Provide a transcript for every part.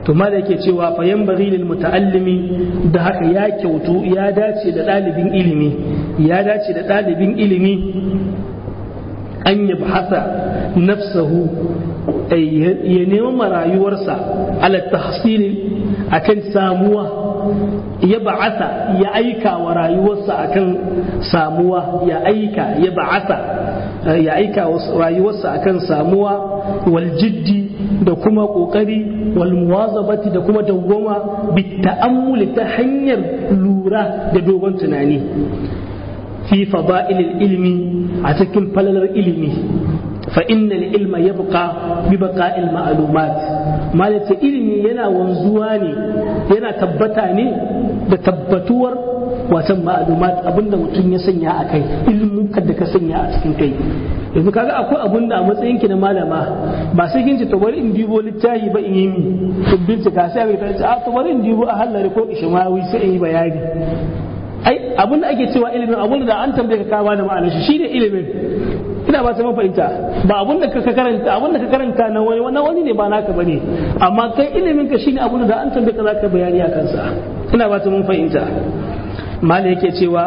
to ma da yake cewa fa yanbaghi lil muta'allimi da haka ya kyautu ya dace da ɗalibin ilimi ya dace da ɗalibin ilimi an yabhasa nafsahu ya nema rayuwarsa ala tahsili akan samuwa ya ba'asa ya aika wa rayuwarsa akan samuwa ya aika ya ba'asa ya aika rayuwarsa akan samuwa wal jiddi da kuma kokari wal muwazabati da kuma dawwama bi ta'ammuli ta hanyar lura da dogon tunani fi fada'ilil ilmi a cikin falalar ilimi fa innal ilma yabqa bi baqa'il ma'lumat malaka ilimi yana wanzuwa ne yana tabbata ne da tabbatuwar watan ma'lumat abinda mutum ya sanya a kai ilmukan da ka sanya a cikin kai yanzu kaga akwai abun da a matsayin ki na malama ba sai kin ce to bari in dibo littafi ba in yi mi to bincika sai ka ce a to bari in dibo a hallari ko ishmawi sai in yi bayani ai abin da ake cewa ilimin abin da an tambaye ka kawo da ma'anar shi shine ilimin ina ba ta mafahimta ba abin da ka karanta abin da ka karanta na wani wannan wani ne ba naka bane amma kai ilimin ka shine abin da an tambaye ka zaka bayani a kansa ina ba ta mun fahimta mali yake cewa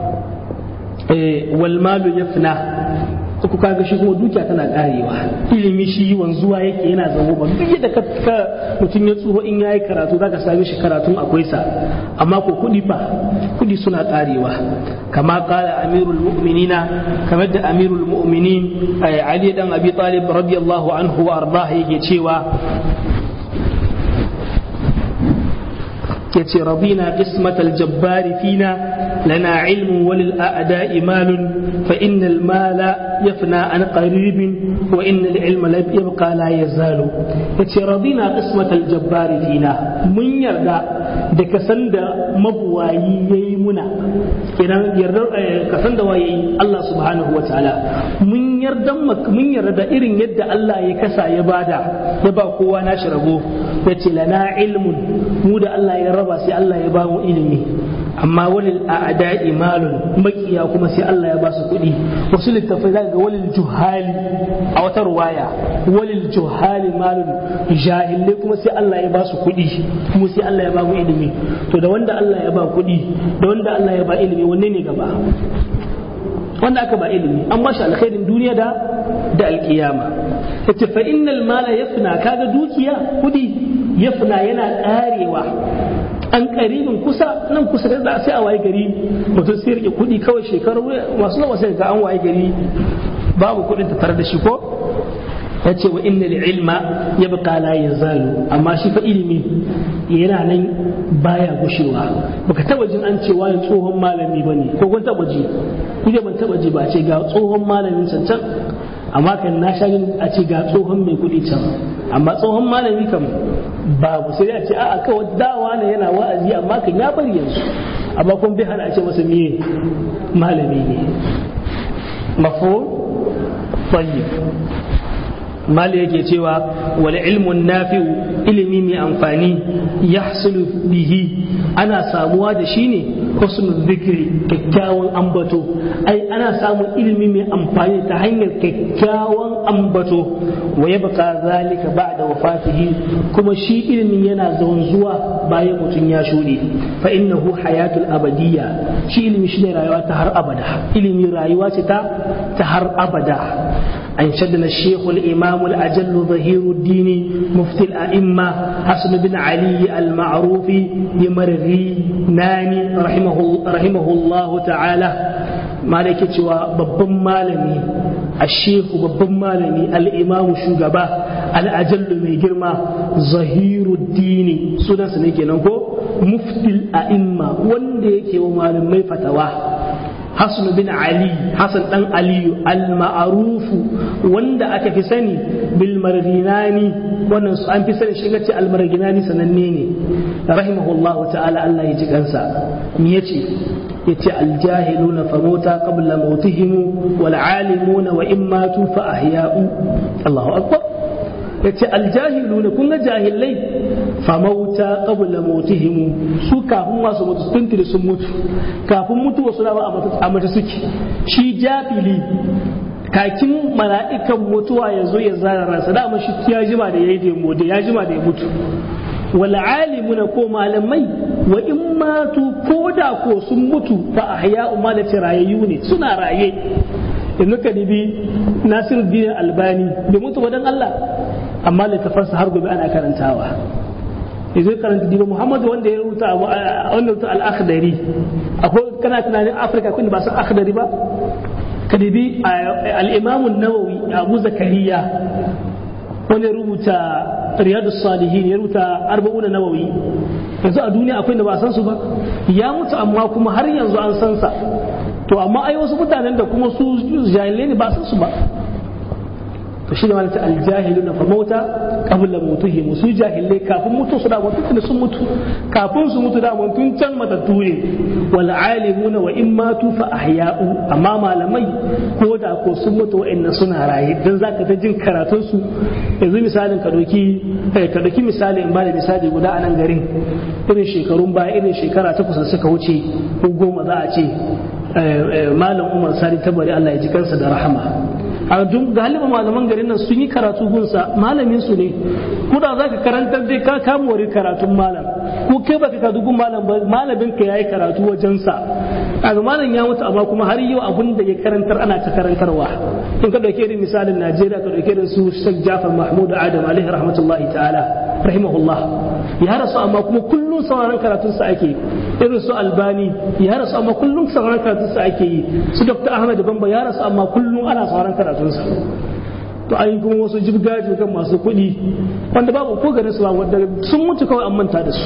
wal malu yafna ku kaga shi kuma dukiya tana karewa ilimi shi wanzuwa yake yana zama ba duk yadda ka mutum ya tsuho in yayi karatu zaka same shi karatun akwai sa amma ko kudi fa kudi suna karewa kama kala amirul mu'minina kamar da amirul mu'minin ali dan abi talib radiyallahu anhu wa ardah yake cewa yace rabina qismatal jabbari fina lana ilmun walil a'da'i malun fa innal mala yafna an qaribin wa innal ilma la yabqa la yazalu yace rabina qismatal jabbari fina mun yarda da kasan da mabuwayi yayi muna idan yarda kasan da waye Allah subhanahu wa ta'ala mun yarda mun yarda irin yadda Allah ya kasa ya bada ya ba kowa nashi rabo yace lana ilmun mu da Allah ya raba sai Allah ya ba mu ilimi amma walil a'da'i malun makiya kuma sai Allah ya ba su kuɗi wasu littafai zaka ga walil juhali a wata ruwaya walil juhali malun jahilai kuma sai Allah ya ba su kuɗi kuma sai Allah ya ba mu ilimi to da wanda Allah ya ba kuɗi da wanda Allah ya ba ilimi wanne ne gaba wanda aka ba ilimi an ba shi alkhairin duniya da da alkiyama yace fa innal mala yafna kaga dukiya kuɗi yafna yana karewa an karibin kusa nan kusa da sai a waye gari mutum sai rike kuɗi kawai shekaru masu nawa sai ga an waye gari babu kuɗin ta tare da shi ko ya ce wa inna ilma ya baka la yazalu amma shi fa ilimi yana nan baya gushewa baka taba jin an ce wani tsohon malami bane ko kun taba ji ni ban taba ji ba ce ga tsohon malamin can can amma kan na sha a ce ga tsohon mai kuɗi can amma tsohon malami kam babu sai a ce a'a kawai dawa ne yana wa'azi amma kan ya bari yanzu amma kun bi hana a ce masa miye malami ne mafo tayyib mali yake cewa wal ilmun nafi'u ilimi mai amfani yahsulu bihi ana samuwa da shi ne husnul zikri kyakkyawan ambato ai ana samun ilimi mai amfani ta hanyar kyakkyawan ambato wa yabqa zalika ba'da wafatihi kuma shi ilimin yana zuwa bayan mutum ya shuɗe fa innahu hayatul abadiyya shi ilimi shine rayuwa ta har abada ilimi rayuwa ce ta ta har abada أنشدنا الشيخ الإمام الأجل ظهير الدين مفتي الأئمة حسن بن علي المعروف بمرغي ناني رحمه, رحمه الله تعالى مالك babban malami الشيخ babban malami الإمام shugaba الأجل mai girma zahiruddini sunansa ne kenan ko muftil a'imma wanda yake wa malamai fatawa Hassan bin Ali Hassan dan Aliyu al-ma'arufu wanda aka fi sani bil marginani wannan su an fi sani shi ce al marginani sananne ne rahimahullah ta'ala Allah ya ji kansa me yace yace al jahiluna famota qabla mautihim wal alimuna wa in matu fa ahya'u Allahu akbar yace al jahiluna kun ga jahilai famauta qabla mautihim su kafin masu mutu tuntuni sun mutu kafin mutuwa su dama a mata suke shi jafili kakin mala'ikan mutuwa ya zo ya zara ransa dama shi ya jima da ya yi da ya jima da ya mutu wal alimuna ko malamai wa in matu ko da ko sun mutu fa ahya'u malati rayayyu ne suna raye yanzu ka dibi Nasiruddin Albani bai mutu wadan Allah amma littafansa har gobe ana karantawa yanzu karanta diba Muhammadu wanda ya rubuta wanda rubuta al-akhdari akwai kana tunanin Afirka kun ba san akhdari ba ka dibi al-Imam an-Nawawi Abu Zakariya wanda ya rubuta Riyadus Salihin ya rubuta Arba'una Nawawi yanzu a duniya akwai da ba san su ba ya mutu amma kuma har yanzu an san sa to amma ai wasu mutanen da kuma su jahilai ne ba san su ba to shi ne malata aljahilu na famauta qabla mutihim su jahilai kafin mutu su da mutu da sun mutu kafin su mutu da tun can matattu ne wal alimuna wa in matu fa ahya'u amma malamai ko da ko sun mutu wa'annan suna raye dan zaka ta jin karatun su yanzu misalin ka doki ka doki misali in ba da misali guda a nan garin irin shekarun baya irin shekara takwas da suka wuce ko goma za a ce malam umar sani tabari Allah ya ji kansa da rahama a duk galiba malaman garin nan sun yi karatu gunsa malamin su ne ko da zaka karantar dai ka kama wari karatun malam ko kai baka ka dugun malam ba malamin ka yayi karatu wajen sa kaga malam ya mutu amma kuma har yau abun da ya karantar ana ta karantarwa in ka dauke irin misalin Najeriya ka dauke irin su Sheikh Jafar Mahmud Adam alaihi rahmatullahi ta'ala rahimahullah ya rasu amma kuma kullum sauraron karatun sa ake irin su Albani ya rasu amma kullum sauraron karatun sa ake yi su Dr. Ahmad Bamba ya rasu amma kullum ana sauraron karatun sa to ayi kuma wasu jibgaji kan masu kuɗi wanda babu ko garin su ba wanda sun mutu kawai an manta da su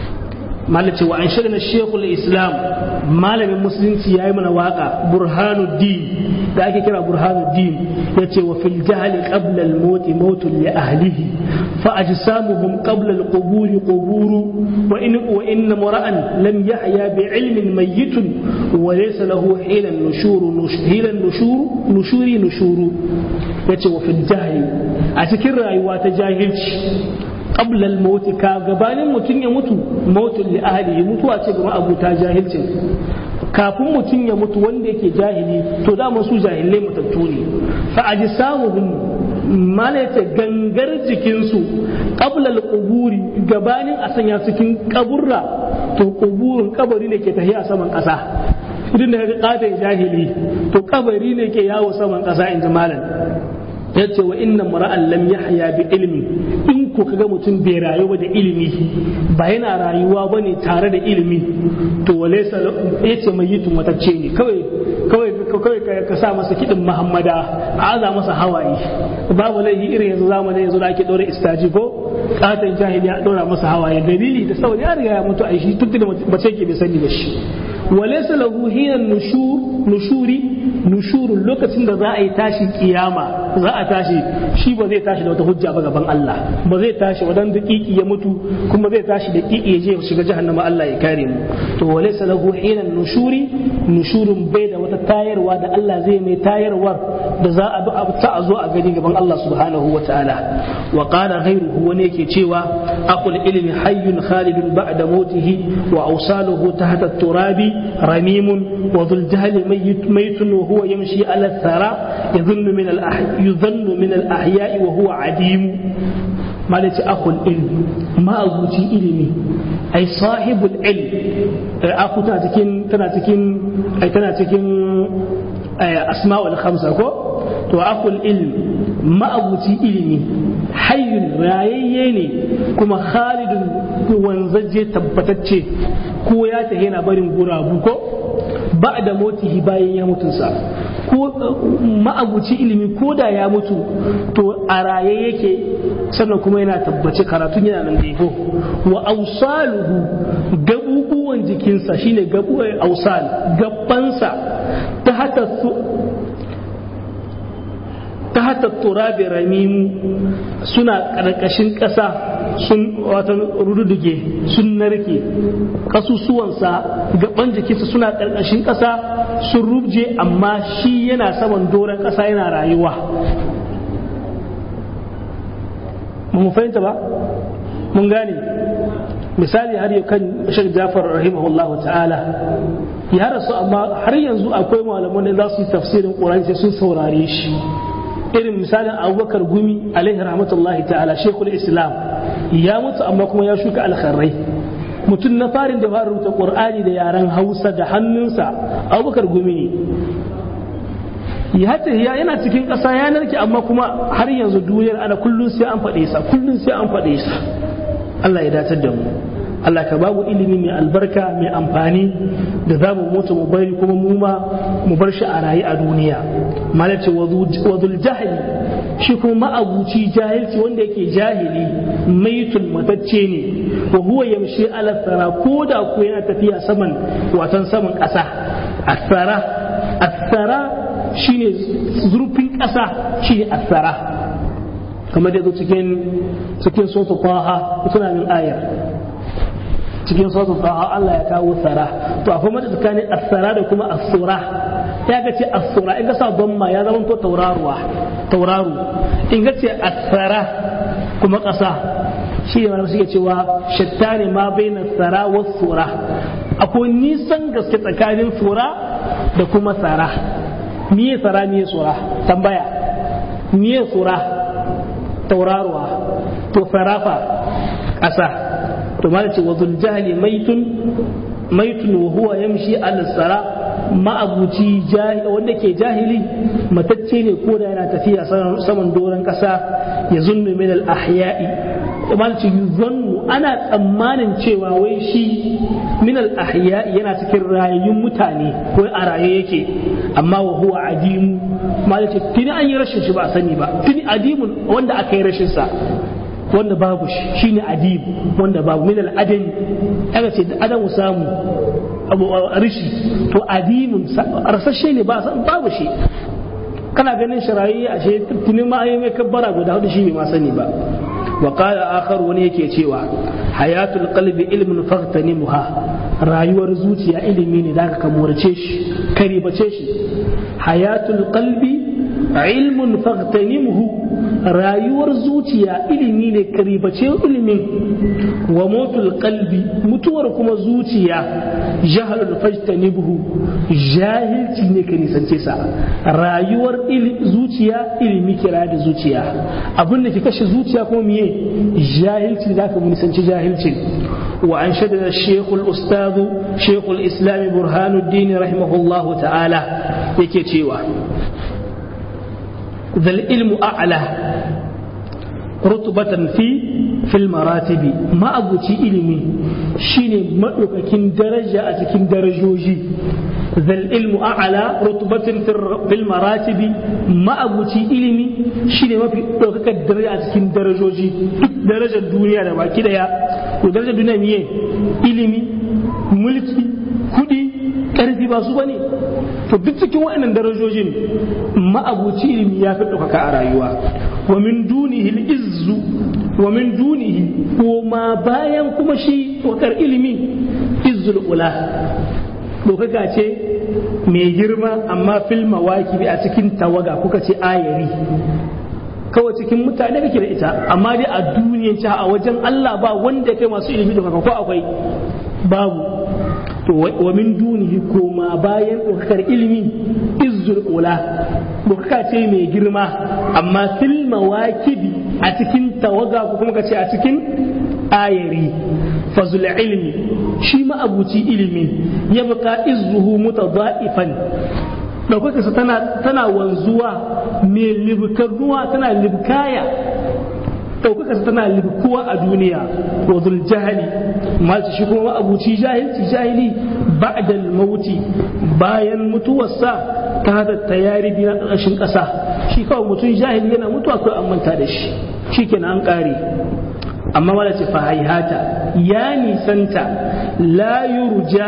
malace wa an shirya shekul islam malamin musulunci ya yi mana waka burhanuddin da ake kira burhanuddin ya ce wa fil jahali qabla al mauti mautun li ahlihi fa ajsamuhum qabla al quburi quburu wa in wa in mura'an lam yahya bi ilmin mayyitun wa laysa lahu hilan nushuru hilan nushuru nushuri nushuru yace wa fil jahili a cikin rayuwa ta jahilci qabla al-maut ka gabanin mutum ya mutu mautun li ahlihi mutuwa ce ga abuta jahilcin kafin mutum ya mutu wanda yake jahili to da su jahilai mutattu ne fa ajsamuhum malaita gangar jikinsu qabla al-quburi gabanin a sanya cikin kaburra to kuburin kabari ne ke tafiya saman kasa idan da ka kada jahili to kabari ne ke yawo saman kasa in ji malam yace wa inna mara'an lam yahya bi ilmi in ko kaga mutum bai rayu ba da ilimi ba yana rayuwa bane tare da ilimi to walaysa yace mai yitu matacce ne kawai kawai kawai ka sa masa kidin muhammada a aza masa hawaye babu laifi irin yanzu zamanin yanzu da ake dora istaji ko katon jahili a dora masa hawaye dalili da saboda ya riga ya mutu a shi tun da mace ke bai sani ba shi walaysa lahu hina nushur nushuri nushurun lokacin da za a yi tashi kiyama za a tashi shi ba zai tashi da wata hujja ba gaban Allah ba zai tashi wadan daƙiƙi ya mutu kuma zai tashi da ƙiƙi ya je ya shiga jahannama Allah ya kare mu to walaysa lahu hina nushuri nushurun bai da wata tayarwa da Allah zai mai tayarwar da za a ta a zo a gani gaban Allah subhanahu wa ta'ala wa qala ghayruhu wani yake cewa aqul ilmi hayyun khalidun ba'da mautihi wa awsaluhu tahta turabi ramimun wa dhul jahli maytun wa huwa yamshi ala thara yadhunnu min al yudhannu min al ahya'i wa huwa adim malaci akul ilmi ma'abuci ilimi ai sahibul ilm aku tana cikin tana cikin ai tana cikin asma'ul khamsa ko to akul ilm ma'abuci ilimi hayyun rayayye ne kuma khalidun wanzaje tabbatacce ko ya tafi yana barin gurabu ko ba da motihi bayan ya mutunsa ko ma'abuci ilimi ko da ya mutu to a raye yake sannan kuma yana tabbace karatun yana nan gaifo wa ausaluhu gabubuwan jikinsa shine gabu ausal gabansa ta hata ta hata turabi ramimu suna ƙarƙashin ƙasa sun watan rududuge sun narke ƙasusuwansa gaban jikinsa suna ƙarƙashin ƙasa sun rubje amma shi yana saman doron ƙasa yana rayuwa mun fahimta ba mun gane misali har yau kan shek jafar rahimahullah ta'ala ya rasu amma har yanzu akwai malaman da za su yi tafsirin ƙurani sai sun saurare shi irin misalin abubakar gumi alaihi rahmatullahi ta'ala shekul islam ya mutu amma kuma ya shuka alkharrai mutum na farin da fara rubuta qur'ani da yaren hausa da hannunsa abubakar gumi ne ya ya yana cikin ƙasa ya narke amma kuma har yanzu duniyar ana kullum sai an faɗe sa kullum sai an faɗe sa Allah ya datar da mu Allah ka babu ilimi mai albarka mai amfani da za mu mutu mu bari kuma mu ma mu bar shi a rayu a duniya malace wadul jahili shi kuma ma'abuci jahilci wanda yake jahili maitun matacce ne wa huwa yamshi ala tsara ko da ko yana tafiya saman watan saman ƙasa asara asara shine zurfin ƙasa shine asara kamar da cikin cikin sotu kwaha suna min ayar cikin sautin taha Allah ya kawo tsara to akwai mata tsakanin asara da kuma asura ya ga ce asura in ka sa ma ya zama to tauraruwa tauraru in ka ce asara kuma ƙasa shi ne suke cewa shattani ma baina tsara wa sura akwai nisan gaske tsakanin sura da kuma tsara miye tsara miye sura tambaya miye sura tauraruwa to farafa ƙasa to ma ce wazul jahili maitun maitun wa huwa yamshi ala sara ma'abuci wanda ke jahili matacce ne ko da yana tafiya saman doron kasa ya zunnu min al ahya'i ma ce yuzannu ana tsammanin cewa wai shi min al ahya'i yana cikin rayayyun mutane ko a raye yake amma wa huwa adimu ma ce tuni an yi rashin shi ba a sani ba tuni adimun wanda aka yi rashin sa wanda babu shi shine adib wanda babu min al-adami aka ce adamu samu abu rishi to adimun rasashe ne ba babu shi kana ganin shirayi a she tunin ma ayi mai kabbara guda hudu shi bai ma sani ba wa qala akhar wani yake cewa hayatul qalbi ilmun faghtanimha rayuwar zuciya ilimi ne da ka morce shi karibace shi hayatul qalbi ilmun faghtanimhu rayuwar zuciya ilimi ne karibace ilimin wa motul qalbi mutuwar kuma zuciya jahalul fajtanibhu jahilci ne ka nisance sa rayuwar zuciya ilimi kira da zuciya abin da ke kashe zuciya kuma miye jahilci da ka nisanci jahilci wa an shaddada shekul ustadu shekul islami burhanuddin rahimahullahu ta'ala yake cewa ذا العلم أعلى رتبة في في المراتب ما أبوتي إلمي شيني مدوككين درجة أتكين درجوجي ذا العلم أعلى رتبة في المراتب ما أبوتي إلمي شيني ما في دوكك درجة أتكين درجوجي درجة الدنيا da كده يا ودرجة الدنيا ميه إلمي ملكي كدي ƙarfi ba su ba ne to duk cikin waɗannan darajojin ma'abuci ilimi ya fi ɗaukaka a rayuwa wa min dunihi izzu wa min dunihi ko ma bayan kuma shi wakar ilimi izzul ula ɗaukaka ce mai girma amma fil mawaki a cikin tawaga kuka ce ayari kawai cikin mutane kake da ita amma dai a duniyan a wajen Allah ba wanda kai masu ilimi ɗaukaka ko akwai babu to wa min dunihi koma bayan ɗaukakar ilimi izzul ula ɗaukaka ce mai girma amma fil mawakibi a cikin tawaga ko kuma ce a cikin ayari fazul ilmi shi ma'abuci ilimi ya buka izzuhu mutadha'ifan ɗaukakarsa tana tana wanzuwa mai libkarnuwa tana libkaya ɗaukakarsa tana libkuwa a duniya wa zul jahali masu shi kuma abuci jahilci jahili ba'dal mauti bayan mutuwarsa ta hada tayari biyu na ƙarƙashin ƙasa shi kawai mutum jahili yana mutuwa kawai an manta da shi shi kenan an ƙare amma wala ce fa haihata ya nisanta la yurja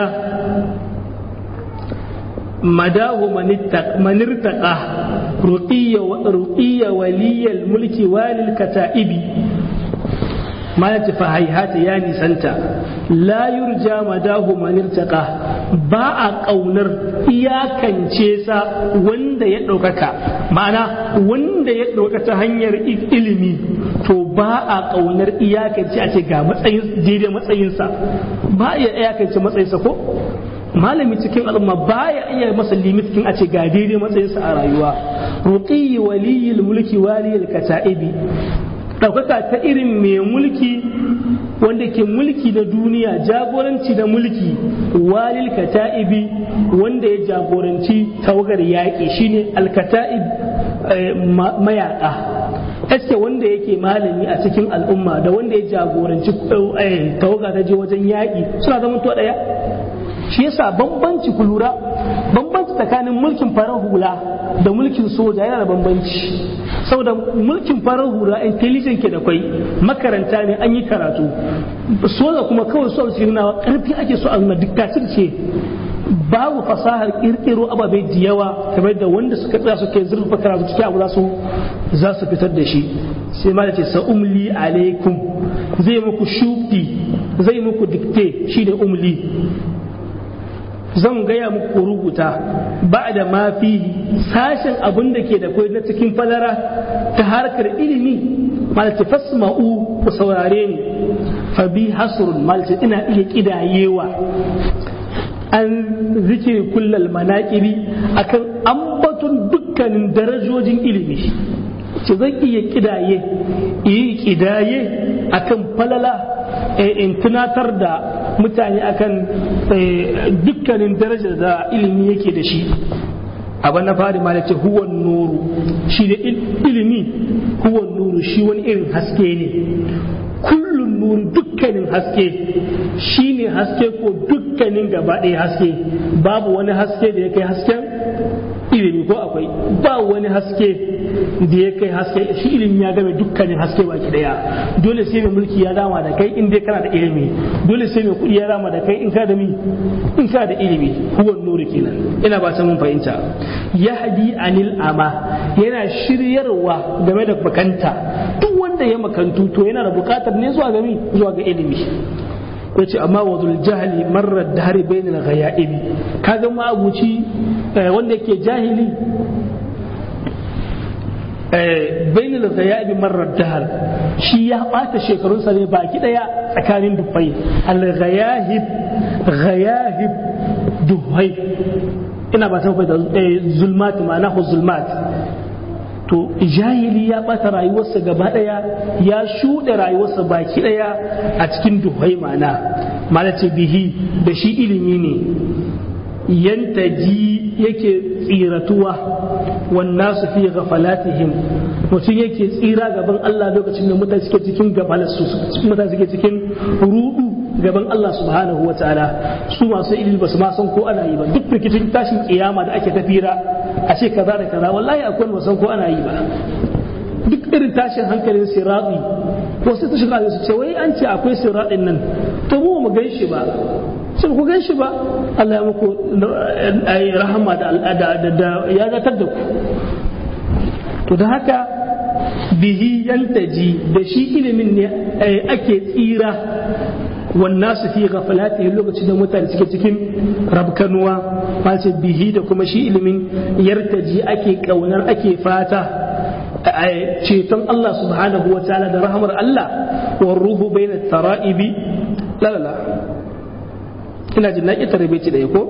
madahu manirtaqa ruqiyya ruqiyya waliyal mulki walil kata'ibi ma ya tafi haihata ya nisanta la yurja madahu manirtaqa ba a ƙaunar iyakance sa wanda ya ɗaukaka ma'ana wanda ya ɗauka ta hanyar ilimi to ba a ƙaunar iyakance a ce ga matsayin daidai matsayinsa ba a iya iyakance matsayinsa ko malami cikin al'umma baya iya masa limitin a ce ga daidai matsayinsa a rayuwa ruqi waliyil mulki waliyil kata'ibi ɗaukaka ta irin mai mulki wanda ke mulki da duniya jagoranci da mulki walil kata'ibi wanda ya jagoranci tawagar yaƙi shine alkata'ib mayaƙa eske wanda yake malami a cikin al'umma da wanda ya jagoranci tawaga ta je wajen yaƙi suna zama to ɗaya shi yasa bambanci ku lura bambanci tsakanin mulkin farar hula da mulkin soja yana da bambanci saboda mulkin farar hula intelligent ke da kwai makaranta ne an yi karatu soja kuma kawai so su na karfi ake so a diktatir ce babu fasahar kirkiro ababe da yawa kamar da wanda suka tsaya suke zurfa karatu cikin abu za su za su fitar da shi sai ma da ce sa umli alaikum zai muku shuki zai muku dikte shi da umli zan gaya muku rubuta ba da mafi sashen abin da ke da kwai na cikin falara ta harkar ilimi malce fasma'u ku saurare ni fa bi hasrun malce ina iya kidayewa an zikiri kullal manaƙiri akan ambaton dukkanin darajojin ilimi ce zan iya kidaye yi kidaye akan falala in tunatar da mutane akan dukkanin darajar da ilimi yake da shi abu na fari ma ce huwan nuru shi da ilimi huwan nuru shi wani irin haske ne kullum nuru dukkanin haske shi ne haske ko dukkanin gaba ɗaya haske babu wani haske da ya kai hasken ilimi ko akwai ba wani haske da ya kai haske shi ilimi ya game dukkanin haske baki daya dole sai mai mulki ya dama da kai in dai kana da ilimi dole sai mai kuɗi ya dama da kai in ka da mi in ka da ilimi huwan nuri kenan ina ba ta mun fahimta yahdi anil ama yana shiryarwa game da bakanta duk wanda ya makantu to yana da bukatar ne zuwa ga mi zuwa ga ilimi yace amma wadul jahli marar dahari bainal ghayaibi kaga ma abuci wanda yake jahili bainal ghayaibi marar dahar shi ya bata shekarunsa ne baki daya tsakanin dufai al ghayahib ghayahib duhai ina ba ta zulmat ma'ana zulmat to jahili ya bata rayuwarsa gaba daya ya shuɗe rayuwarsa baki daya a cikin duhai mana malace bihi da shi ilimi ne yantaji yake tsiratuwa wannan su fi gafalatihim mutum yake tsira gaban Allah lokacin da mutane suke cikin gabalarsu mutane suke cikin rudu gaban Allah subhanahu wa ta'ala su masu ilimi ba su ma san ko ana yi ba duk rikicin tashin kiyama da ake tafira a ce kaza da kaza wallahi akwai ba san ko ana yi ba duk irin tashin hankalin sirati ko sai ta shiga su ce wai an ce akwai siratin nan to mu mu gan shi ba sai ku gan shi ba Allah ya muku rahama da da ya zatar da ku to da haka bihi yantaji da shi ilimin ne ake tsira والناس في غفلاته lokacin da mutane suke cikin rabkanuwa face bihi da kuma shi ilimin yartaji ake kaunar ake fata ceton Allah subhanahu wa ta'ala da rahamar Allah wa ruhu bainat tara'ibi la la la ina jin naki tarbici da ko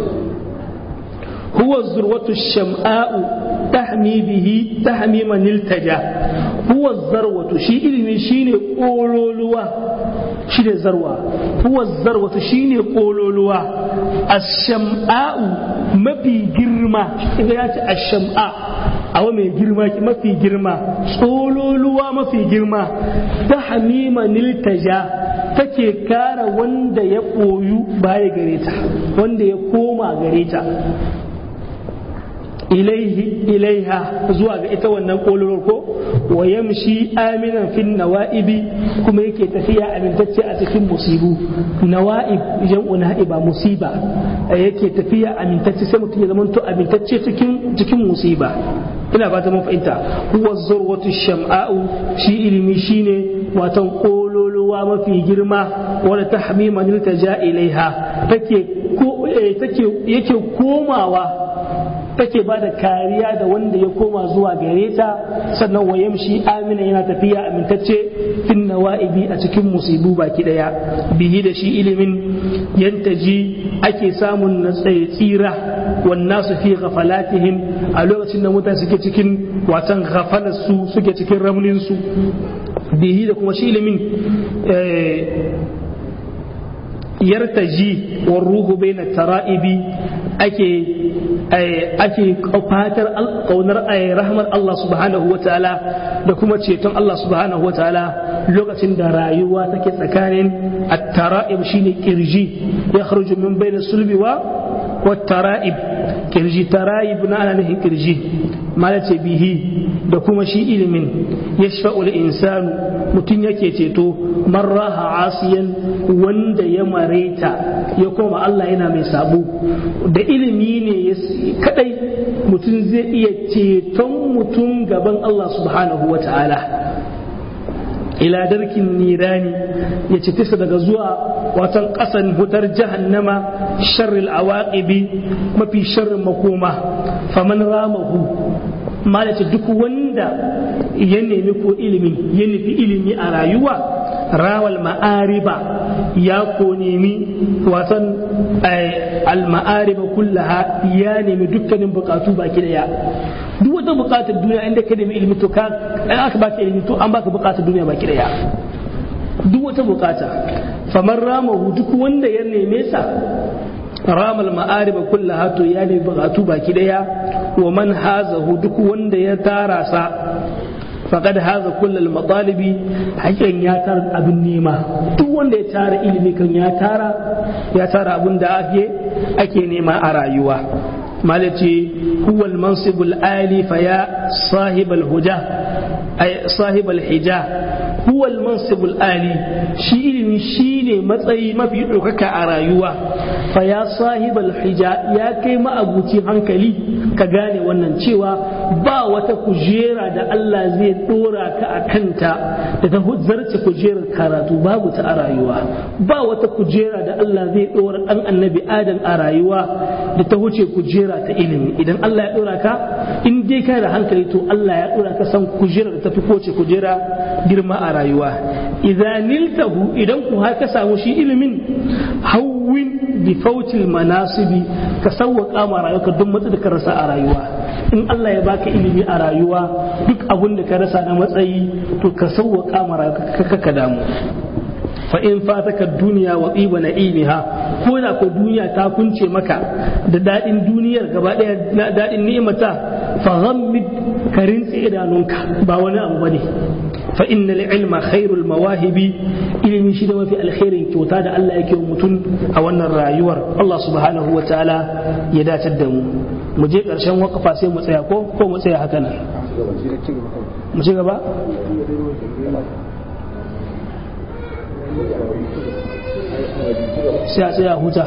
huwa zurwatu sham'a'u tahmi bihi tahmi man iltaja huwa zarwatu shi ilimi shine kololuwa shi ne zarwa huwa zarwatu shi ne kololuwa asham'a'u mafi girma idan ya ce asham'a awa mai girma mafi girma tsololuwa mafi girma ta hamima niltaja take kara wanda ya koyu baya gare ta wanda ya koma gare ta ilaihi ilaiha zuwa ga ita wannan kololor ko wa yamshi aminan fin nawa'ibi kuma yake tafiya amintacce a cikin musibu nawa'ib jam'u na'iba musiba yake tafiya amintacce sai mutum ya zama to amintacce cikin cikin musiba ina ba ta mun fahimta huwa zurwatu sham'a'u shi ilimi shine watan kololuwa mafi girma wanda tahmiman iltaja ilaiha take take yake komawa take ba da kariya da wanda ya koma zuwa gare ta sannan wa yamshi amina yana tafiya amintacce fin nawa'ibi a cikin musibu baki daya bihi da shi ilimin yantaji ake samun na tsira wannan su fi ghafalatihim a lokacin da mutane suke cikin watan ghafalar su suke cikin ramnin su bihi da kuma shi ilimin yartaji wa ruhu baina tara'ibi ake ake fatar kaunar rahmar Allah subhanahu wa ta'ala da kuma ceton Allah subhanahu wa ta'ala lokacin da rayuwa take tsakanin at-tara'ib shine kirji ya kharuju min baina sulbi wa wa tara'ib kirji tara'ib na ana nufin kirji malace bihi da kuma shi ilimin yashfa'ul insanu mutum yake ceto marraha asiyan wanda ya mareta ya koma Allah yana mai sabo da ilimi ne kadai mutum zai iya ceton mutum gaban Allah subhanahu wa ta'ala ila darkin nirani ya ci tisa daga zuwa watan ƙasan hutar jahannama sharril awaqibi mafi sharrin makoma faman ramahu malace duk wanda ya nemi ko ilimin ya nufi ilimi a rayuwa rawal ma'ariba ya ko nemi watan al-ma'ariba kullaha ya nemi dukkanin bukatu baki daya duk wata bukatar duniya inda ka nemi ilimi to ka aka baka ilimi to an baka bukatar duniya baki daya duk wata bukata faman ramahu duk wanda ya neme sa ramal ma'ariba kullaha to ya nemi bukatu baki daya wa man hazahu duk wanda ya tara sa faqad haza kullal matalibi hakan ya tara abin nema duk wanda ya tara ilimi kan ya tara ya tara abin da ake ake nema a rayuwa malaci huwa al-mansibul ali fa ya sahibal huja ay sahibal hija huwa al-mansibul ali shi ilimi shine matsayi mafi ɗaukaka a rayuwa fa ya sahibal hija ya kai ma'abuci hankali ka gane wannan cewa ba wata kujera da Allah zai dora ka a kanta da ta zarce kujerar karatu babu ta a rayuwa ba wata kujera da Allah zai dora dan annabi adam a rayuwa da ta wuce kujera ta ilimi idan Allah ya dora ka in dai kai da hankali to Allah ya dora ka san kujera da ta fi kowace kujera girma a rayuwa idan niltahu idan ku har ka samu shi ilimin hawwin bi fautil manasibi ka sawwaka ma rayuwa duk matsa da ka rasa a rayuwa in Allah ya baka ilimi a rayuwa duk abun da ka rasa na matsayi to ka sawwaka ma rayuwa ka damu fa in fataka duniya wa tsiba na'imiha ko da ko duniya ta kunce maka da dadin duniyar gaba daya na dadin ni'imata fa ghammid ka rintse idanunka ba wani abu bane fa innal ilma khairul mawahibi ilimi shi da mafi alkhairin kyauta da Allah yake wa mutum a wannan rayuwar Allah subhanahu wa ta'ala ya dace da mu mu je karshen wakafa sai mu tsaya ko ko mu tsaya haka nan mu ci gaba sai a tsaya huta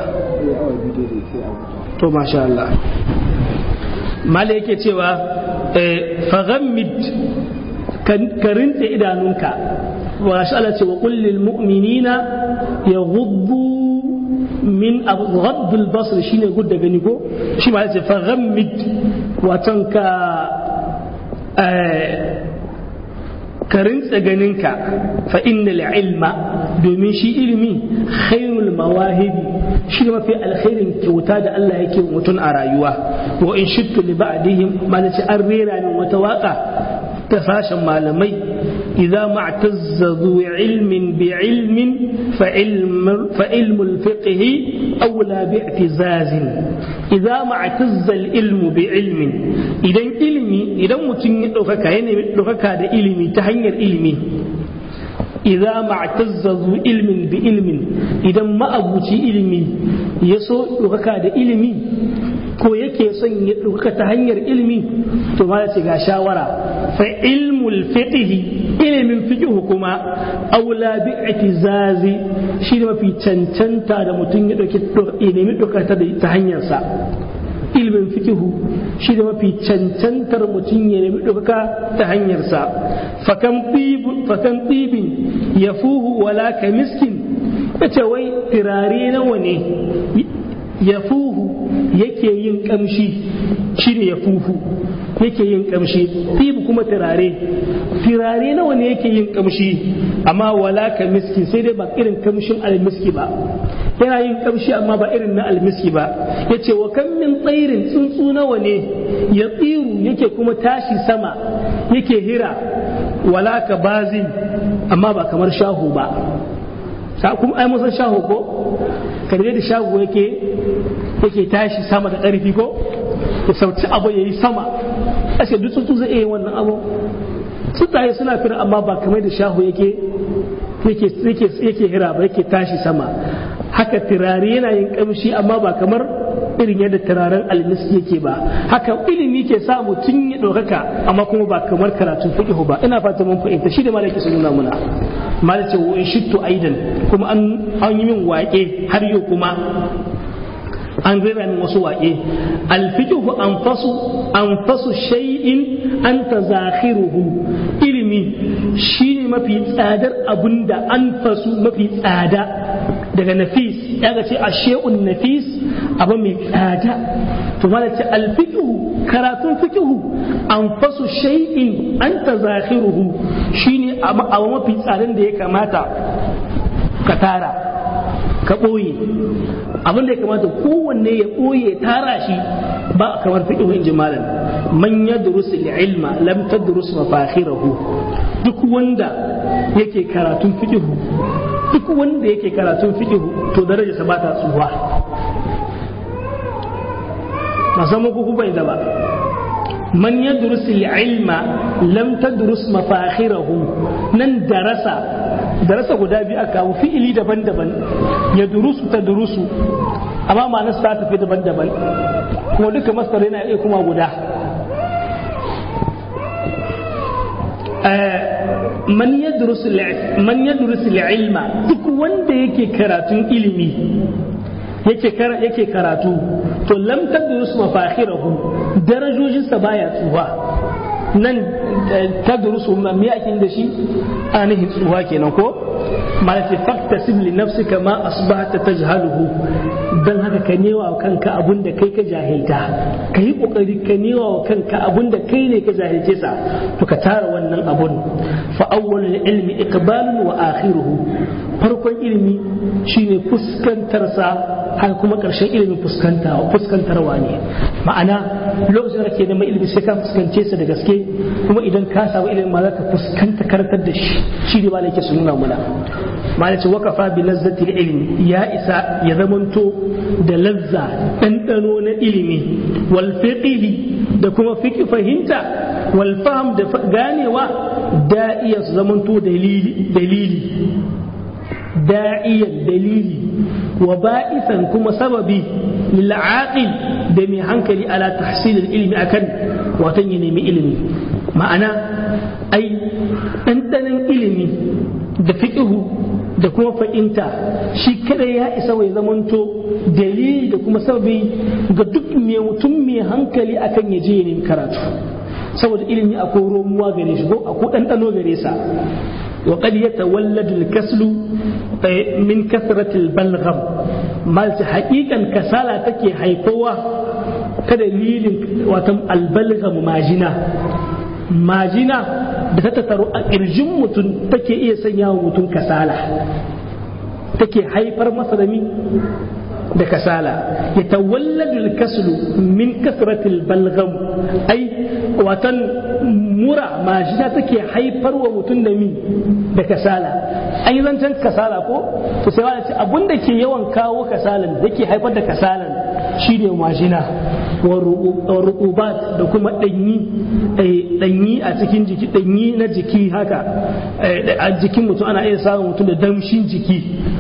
to masha Allah mala yake cewa faghammid ka rinta idanunka wa shi Allah ce wa kullil mu'minina yaghuddu min ghaddul basr shine gudda gani ko shi ma yace faghammid watan ka ka rintsa ganinka fa innal ilma domin shi ilimi khairul mawahibi shi ne mafi alkhairin kyauta da Allah yake mutum a rayuwa wa in shittu li ba'dihim malaci an rera min wata waka ta sashen malamai idza ma'tazza zu ilmin bi ilmin fa ilmul fiqh aula bi i'tizazin idza ma'tazza al ilmu bi ilmin idan ilimi idan mutum ya ɗaukaka ya nemi ɗaukaka da ilimi ta hanyar ilimi idza ma'tazzazu ilmin bi ilmin idan ma'abuci ilimi ya so ɗaukaka da ilimi ko yake son ya ɗaukaka ta hanyar ilimi to ma ce ga shawara fa ilmul fiqhi ilimin fiqhu kuma aula bi i'tizazi shi ne mafi cancanta da mutum ya ɗauki nemi ɗaukaka ta hanyarsa ilimin fikihu shi da mafi cancantar mutum ya nemi ɗaukaka ta hanyarsa fakan ɗibin ya fuhu wala ka miskin ya ce wai turare nawa ne ya fuhu yake yin ƙamshi shi ne ya fuhu yake yin ƙamshi ɗibu kuma turare turare nawa ne yake yin ƙamshi amma wala ka miskin sai dai ba irin ƙamshin almiski ba yana yin kamshi amma ba irin na almiski ba ya ce wa kan min tsairin tsuntsu nawa ne ya tsiru yake kuma tashi sama yake hira wala ka bazin amma ba kamar shahu ba kuma ai musan shahu ko karbe da shago yake yake tashi sama da ƙarfi ko ya sauci abu ya yi sama ashe duk tsuntsu zai iya wannan abu tsuntsaye suna fira amma ba kamar da shahu yake yake hira ba yake tashi sama haka turare yana yin kamshi amma ba kamar irin yadda turaren almiski yake ba haka ilimi ke sa mutum ya ɗaukaka amma kuma ba kamar karatun fiqh ba ina fata mun fahimta shi da malaki sun nuna muna malaki wa in shittu aidan kuma an yi min waƙe har yau kuma an rera min wasu waƙe alfiqhu anfasu anfasu shay'in anta zakhiruhu ilimi shine mafi tsadar abunda anfasu mafi tsada daga nafis ya ga ce ashe'un nafis abu mai tsada to mala ce alfiqhu karatun fiqhu anfasu shay'in anta zakhiruhu shine abu mafi tsadan da ya kamata ka tara ka ɓoye abin da ya kamata kowanne ya ɓoye tara shi ba kamar fiƙihu in ji malam man yadrus ilma lam tadrus mafakhirahu duk wanda yake karatun fiƙihu duk wanda yake karatun fiƙihu to darajarsa ba ta tsuwa masamman ku bai da ba man yadrus ilma lam tadrus mafakhirahu nan darasa darasa guda biyu aka kawo fi'ili daban-daban ya durusu ta durusu amma ma'anar ta tafi daban-daban kuma duka masar yana iya kuma guda man yadrusu ilma duk wanda yake karatun ilimi yake karatu to lam tadrus mafakhirahu darajojinsa baya tsuwa nan tadrusu me ake da shi anihin tsuwa kenan ko malati faktasib li nafsika ma asbahta tajhaluhu dan haka ka newa wa kanka abun da kai ka jahilta ka yi kokari ka newa wa kanka abun da kai ne ka jahilce sa to ka tara wannan abun fa awwalul ilmi iqbalun wa akhiruhu farkon ilimi shine fuskantar sa haka kuma karshen ilimin fuskanta fuskantarwa ne ma'ana lokacin da kake neman ilimi sai ka fuskance sa da gaske kuma idan ka samu ilimin ma za ka fuskanta karantar da shi shi ne malai ke su nuna muna malai ce wakafa bi lazzatil ilmi ya isa ya zamanto da lazza ɗanɗano na ilimi wal fiqhi da kuma fiqh fahimta wal fahm da ganewa da iya su zamanto dalili dalili da'iyan dalili wa ba'isan kuma sababi lil aqil da mai hankali ala tahsil ilmi akan watan ya nemi ilimi ma'ana ai ɗanɗanon ilimi da fiƙihu da kuma fa'inta shi kada ya isa wai zamanto dalili da kuma sababi ga duk mai mutum mai hankali akan ya je ya nemi karatu saboda ilimi akwai romuwa gare shi ko akwai ɗanɗano gare sa وقد يتولد الكسل من كثرة البلغم مالت حقيقة كسالة تكي هيكوة كدليل وتم البلغم ماجنا majina da ta tattaru a ƙirjin mutum take iya sanya wa mutum kasala take haifar masa da da kasala ya tawalladu kaslu min kasratil balgam ai watan mura majina take haifar wa mutum da mi da kasala an yi zancen kasala ko to sai wani ce abin da ke yawan kawo kasalan da ke haifar da kasalan shine majina wa ruqubat da kuma danyi danyi a cikin jiki danyi na jiki haka a jikin mutum ana iya samun mutum da damshin jiki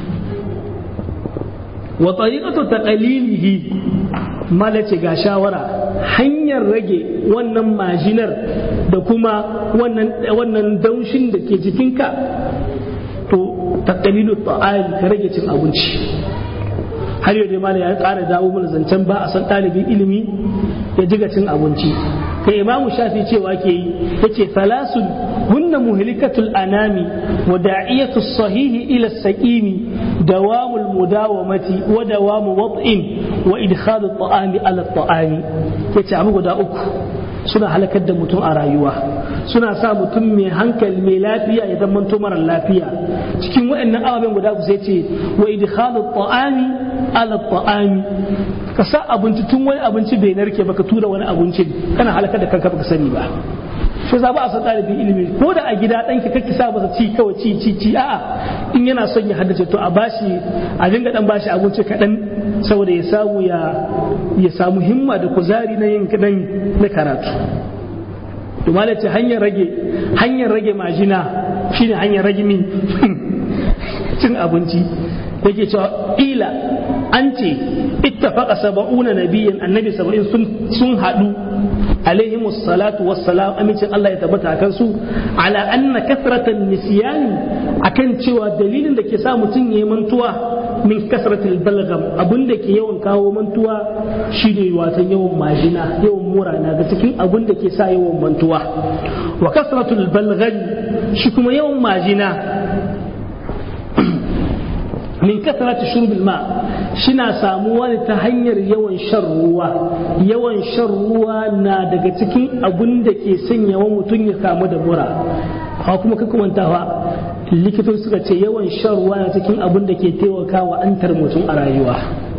wa tariqatu taqalilihi malace ga shawara hanyar rage wannan majinar da kuma wannan wannan daushin da ke jikinka to taqalilu ta'ali ka rage cin abinci har yau dai malam ya ƙara dawo mana zancen ba a san ɗalibin ilimi ya jiga cin abinci kai imamu shafi cewa ke yi yace salasun hunna muhlikatul anami wa da'iyatu sahihi ila saqimi dawamul mudawamati wa dawamu wad'in wa idkhalu ta'ami ala ta'ami yace abu guda uku suna halakar da mutum a rayuwa suna sa mutum mai hankali mai lafiya ya zama mara lafiya cikin waɗannan ababen guda ku sai ce wa idkhalu ta'ami ala ta'ami ka sa abinci tun wani abinci bai narke baka tura wani abinci kana halakar da kanka baka sani ba shi za ba a san ɗalibin ilimi ko da a gida ɗanki kake sa masa ci kawai ci ci ci a'a in yana son ya haddace to a bashi a dinga dan bashi abinci kaɗan saboda ya samu ya ya samu himma da kuzari na yin kaɗan na karatu to ce hanyar rage hanyar rage majina shine hanyar rage min cin abinci yake cewa ila an ce ittafaqa sab'una nabiyyan annabi saba'in sun sun hadu alaihimu salatu wassalam amincin Allah ya tabbata akan su ala anna kathratan nisyani akan cewa dalilin da ke sa mutum ya mantuwa min kasratil balgam abin da ke yawan kawo mantuwa shine watan yawan majina yawan mura na ga cikin abin da ke sa yawan mantuwa wa kasratul balgam shi kuma yawan majina min kasratu shurbil ma shina samuwa ne ta hanyar yawan shan ruwa yawan shan ruwa na daga cikin abun da ke sanya wa mutum ya kamu da mura hawa kuma ka kumantawa likitoci suka ce yawan shan ruwa na cikin abun da ke taimaka wa antar mutum a rayuwa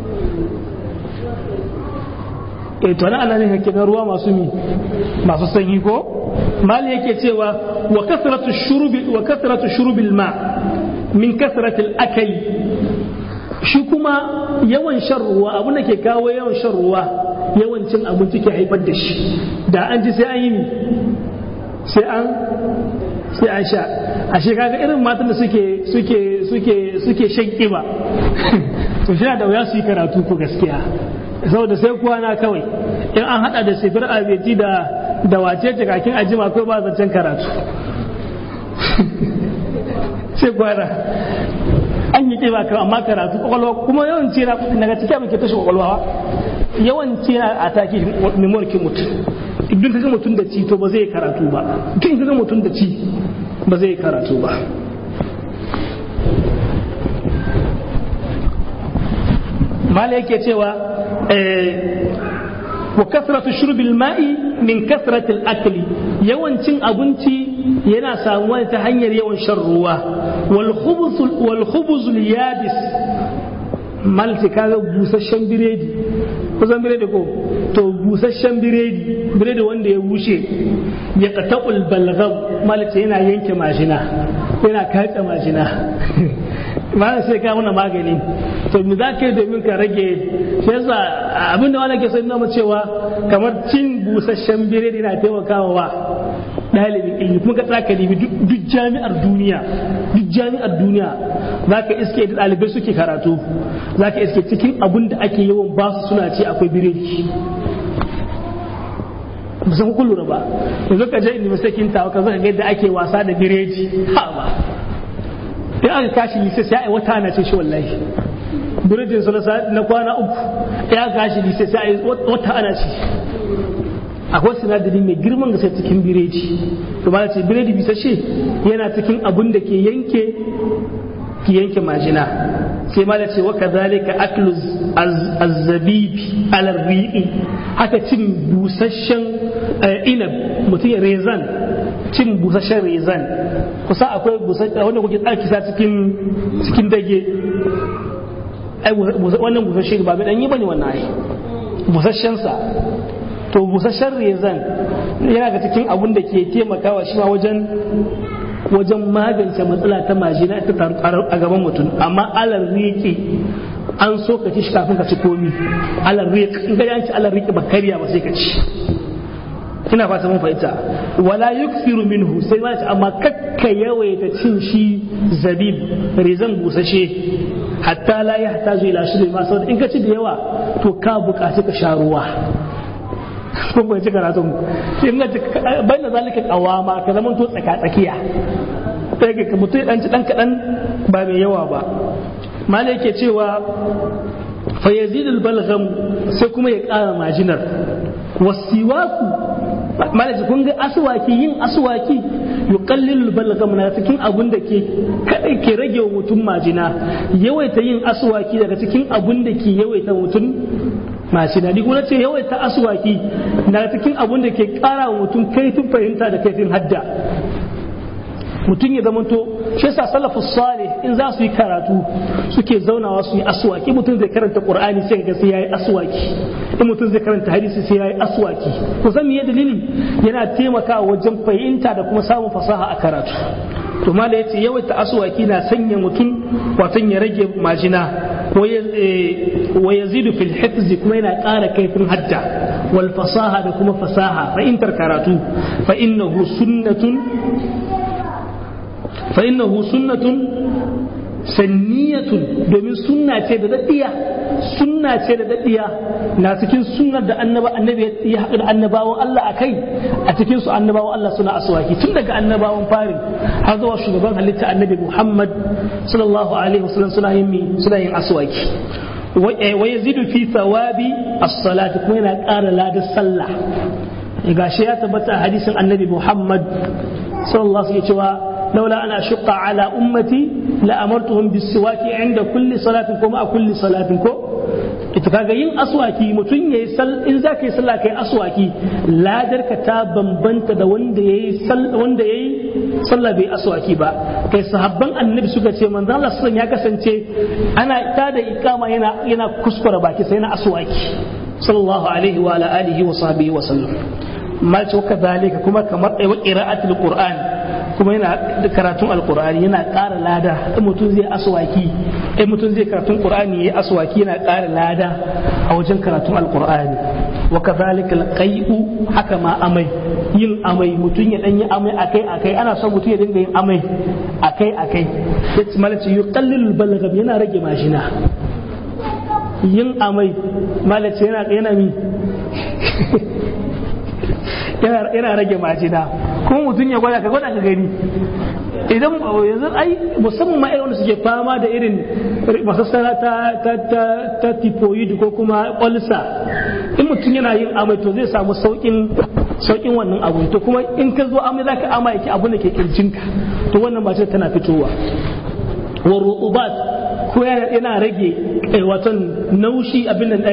e to na ana ne na ruwa masu mi masu sanyi ko mali yake cewa wa kasratu shurubi wa kasratu shurubil ma min kasratil akali shi kuma yawan shan ruwa abin da ke kawo yawan shan ruwa yawan cin abinci ke haifar da shi da an ji sai an yi sai an sai an sha a kaga irin matan da suke suke suke suke shan kiba to shi da wuya su yi karatu ko gaskiya saboda sai kwana kawai in an hada da sifir abeti da da wace kakin ajima ko ba zancen karatu sai kwana an yi ƙiba kan amma karatu kwakwalwa kuma yawan cira daga cikin abin ke tashi kwakwalwa yawan cira a taki memorkin mutum idan ka ga mutum da ci to ba zai karatu ba duk ka ga mutum da ci ba zai karatu ba mala yake cewa wa kasratu shurbil ma'i min kasratil akli yawancin abinci yana samuwa ta hanyar yawan shan ruwa wal khubuz yabis malti kaga busasshen biredi kusan biredi ko to busasshen biredi biredi wanda ya bushe ya qata'ul balgham malti yana yanke majina yana katse majina ba sai ka muna magani to me za ka yi domin ka rage shi yasa abin da wani ke son nuna cewa kamar cin busasshen biredi na taimakawa wa ɗalibin ilimi kuma ka tsaka nemi duk jami'ar duniya duk jami'ar duniya za ka iske da ɗalibai suke karatu za ka iske cikin abin da ake yawan ba su suna ce akwai biredi ba san kun lura ba yanzu ka je inda sakin tawa ka zaka ga yadda ake wasa da biredi ha ba in aka kashi lise sai ai wata ana ce shi wallahi biredin su na kwana uku in aka kashi lise sai ai wata ana ce akwai sinadari mai girman gaske cikin biredi to ba ce biredi bisa ce yana cikin abun da ke yanke ki yanke majina sai ma da ce wa kadhalika aklu azzabibi ala riqi haka cin busasshen inab mutum ya rezan cin busasshen rezan kusa akwai busasshen wanda kuke tsarki sa cikin cikin dage ai wannan busasshen ba mai danyi bane wannan ai busasshen sa to busasshen rezan yana ga cikin abun da ke taimakawa shi ma wajen wajen magance matsala ta majina ta taru a gaban mutum amma alar riƙe an so ka ci shi kafin ka ci komi alar riƙe in ka yanci alar riƙe ba karya ba sai ka ci ina fata mun fahimta wala yuksiru minhu sai ma ce amma kakka yawaita cin shi zabib rezan busashe hatta la yahtaju ila shirbi ma saboda in ka ci da yawa to ka buƙaci ka sha ruwa kun bai ci karatun shi in bai da zalika kawama ka zama to tsaka tsakiya sai ka mutum dan ci dan kadan ba mai yawa ba mala yake cewa fa yazidul balgham sai kuma ya ƙara majinar wasiwaku malaji kun ga aswaki yin aswaki yuqallilul balgham na cikin abun da ke kadai ke rage wa mutum majina yawaita yin aswaki daga cikin abun da ke yawaita mutum majina ni kuma ce yawaita aswaki na cikin abun da ke kara wa mutum kaifin fahimta da kaifin hadda mutum ya zamanto shi yasa salafus salih in za su yi karatu suke zaunawa su yi aswaki mutum zai karanta qur'ani sai ga sai yayi aswaki in mutum zai karanta hadisi sai yayi aswaki to san me dalili yana taimakawa wajen fahimta da kuma samun fasaha a karatu to mala yace yawaita aswaki na sanya mutum watan ya rage majina wa yazidu fil hifz kuma yana ƙara kaifin hadda wal fasaha da kuma fasaha fahimtar karatu fa innahu sunnatun fa innahu sunnatun sanniyatun domin sunna ce da daddiya sunna ce da daddiya na cikin sunnar da annaba annabi ya haɗu da annabawan Allah a kai a cikin su annabawan Allah suna aswaki tun daga annabawan farin har zuwa shugaban halitta annabi Muhammad sallallahu alaihi wasallam suna yin suna yin aswaki wa yazidu fi thawabi as-salati kuma yana ƙara ladar sallah gashi ya tabbata a hadisin annabi Muhammad sallallahu alaihi cewa لولا أن أشق على أمتي لأمرتهم بالسواك عند كل صلاة كما كل صلاة كو ita kaga yin aswaki mutum ya yi in za ka yi sallah kai aswaki ladar ka ta bambanta da wanda ya yi wanda ya yi sallah bai aswaki ba kai sahabban annabi suka ce manzo Allah sallallahu ya kasance ana ta da ikama yana yana kuskura baki sai na aswaki sallallahu alaihi wa ala alihi wa sahbihi wa sallam ma ce kadhalika kuma kamar wa qira'atul qur'an kuma yana da karatun alkur'ani yana ƙara lada in mutum zai aswaki in mutum zai karatun qur'ani yayi aswaki yana ƙara lada a wajen karatun alkur'ani wa kadhalika alqai'u haka ma amai yin amai mutum ya dan yi amai akai akai ana son mutum ya dinga yin amai akai akai yace malaci yuqallilul balagam yana rage mashina yin amai malaci yana yana mi yana rage majina kuma mutum ya gwada ka gwada ka gani idan yanzu ai musamman ma irin suke fama da irin masassara ta ta ta ta typhoid ko kuma ulcer in mutum yana yin amai to zai samu saukin saukin wannan abu to kuma in ka zo amai zaka ama yake abu da ke kirjinka to wannan mace tana fitowa wa rutubat ko yana rage waton naushi abin da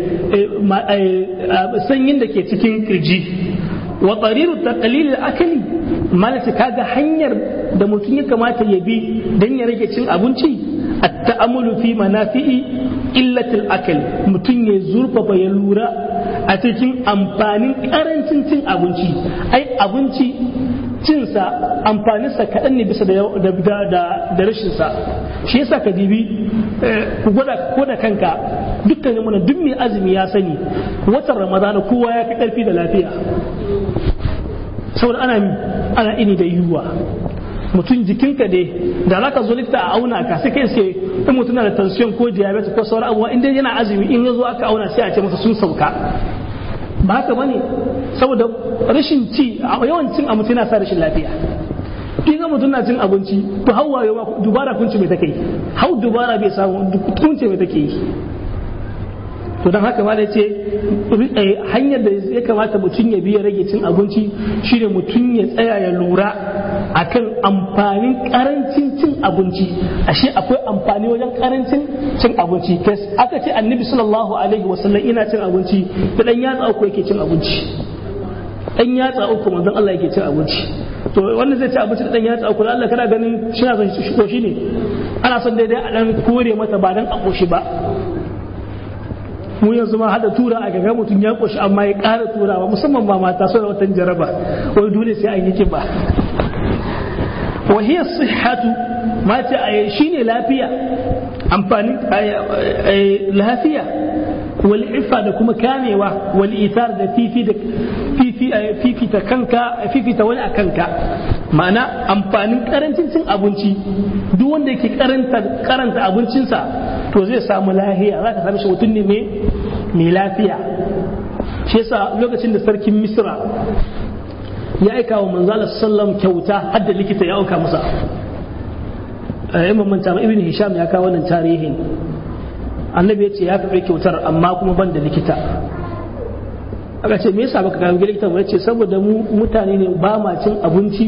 sanyin da ke cikin kirji wa tsariru ta dalilin akali malata kaga hanyar da mutum ya kamata ya bi don ya rage cin abinci a ta'amulu fi manafi'i illatil akal mutum ya zurfafa ya lura a cikin amfanin karancin cin abinci ai abinci cinsa amfaninsa kaɗan ne bisa da rashinsa shi yasa ka dibi ku gwada ko da kanka dukkanin mana duk mai azumi ya sani watan ramadana kowa ya fi ƙarfi da lafiya saboda ana ana ini da yiwuwa mutum jikinka dai da za ka zo likita a auna ka sai kai sai in mutum na da tension ko diabetes ko sauran abubuwa in dai yana azumi in ya zo aka auna sai a ce masa sun sauka ba haka bane saboda rashin ci yawan cin abinci yana sa rashin lafiya kin ga mutum na cin abinci to hawaye ma dubara kunci mai take hau dubara bai samu kunci mai take yi to don haka ma da ce hanyar da ya kamata mutum ya biya rage cin abinci shine mutum ya tsaya ya lura akan amfanin karancin cin abinci ashe akwai amfani wajen karancin cin abinci aka ce annabi sallallahu alaihi wasallam ina cin abinci da dan yatsa uku yake cin abinci dan yatsa uku manzon Allah yake cin abinci to wannan zai ci abinci da dan yatsa uku Allah kana ganin shi na son shi koshi ne ana son daidai a dan kore mata ba dan a koshi ba mu yanzu ma hada tura a gaga mutum ya koshi amma ya ƙara turawa musamman ba mata so da watan jaraba wai dole sai an yi kiba wa hiya sihhatu ma ta shine lafiya amfani lafiya wal ifa da kuma kamewa wal itar da fifi da fifi fifi ta kanka fifi ta wani a kanka ma'ana amfanin karancin cin abinci duk wanda yake karanta karanta abincinsa to zai samu lafiya za ka sami shi mutum ne mai lafiya shi yasa lokacin da sarkin misra ya aika wa manzala sallam kyauta har da likita ya auka masa in manta ibn hisham ya kawo wannan tarihin annabi ya ce ya karɓi kyautar amma kuma ban da likita aka ce me yasa baka kawo likita mu ce saboda mu mutane ne ba ma cin abinci